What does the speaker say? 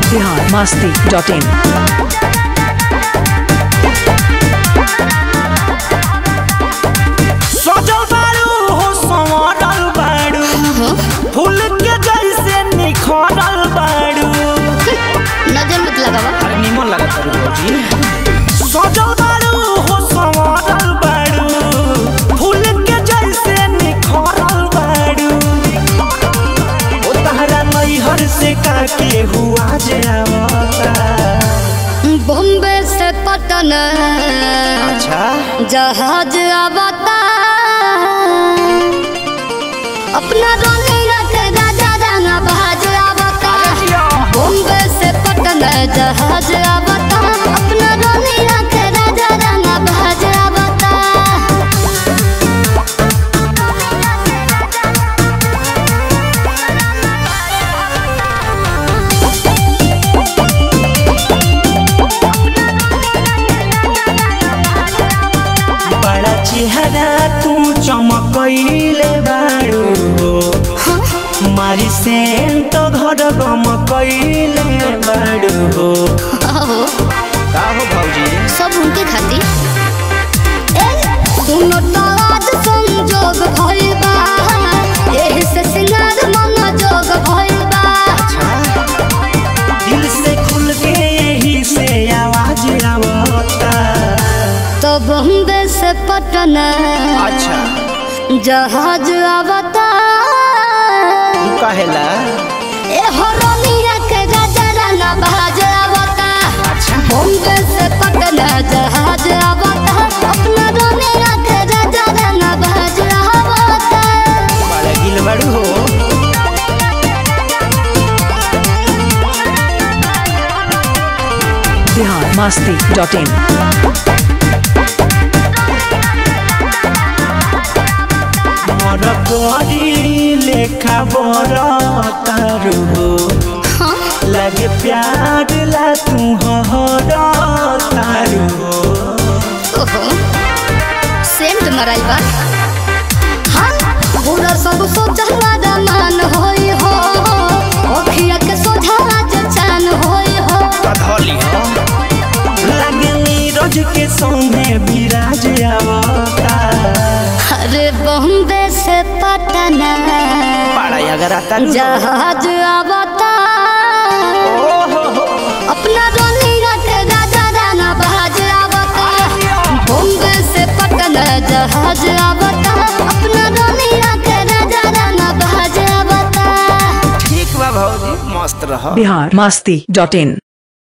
Bihar Masti dot in सजल बारू हो संवरल बारू फूल के जैसे निखरल बारू नजर मत लगावा अरे निमन लगा तारू भौजी सजल बारू हो संवरल बारू फूल के जैसे निखरल बारू ओ तहरा नैहर से काके हुआ जे आवता बॉम्बे से पटन अच्छा जहाज आवता अपना रोने रख राजा राना बहाज आवता बॉम्बे से पटन जहाज आवता अपना रोने रख राजा राना बहाज आवता बड़ा चेहरा तू चमकैले बारू हो मारी सेन तो घर गम कैले बारू हो आहो का हो भौजी सब उनके खातिर ए सुनो तो आज संजोग भइल बा एही से सिंगार मन जोग भइल बा दिल से खुल के यही से आवाज आवता तो बॉम्बे से पटना अच्छा जहाज आवता तू कहेला ए हरोनिया के गजरा बहाज आवता अच्छा बॉम्बे से पटना जहाज आवता अपना रोनिया के गजरा बहाज आवता बड़ा गिल बारू हो बिहार मस्ती डॉट इन मर करी लेखा बर तारू हो लगे प्यार ला तू हर तारू हो ओहो सेंट मराई बा हाँ पूरा सब सोचला दमान होई हो ओखिया के सोझा आज चान होई हो कधली हो लगे नीरज के संगे विराज आवता अरे बॉम्बे से पटना बड़ा अगर आता जहाज आवता अपना रोनी रख राजा राना बहाज आवता बॉम्बे से पटना जहाज आवता अपना रोनी रख राजा राना बहाज आवता ठीक बा भौजी मस्त रह बिहार मस्ती डॉट इन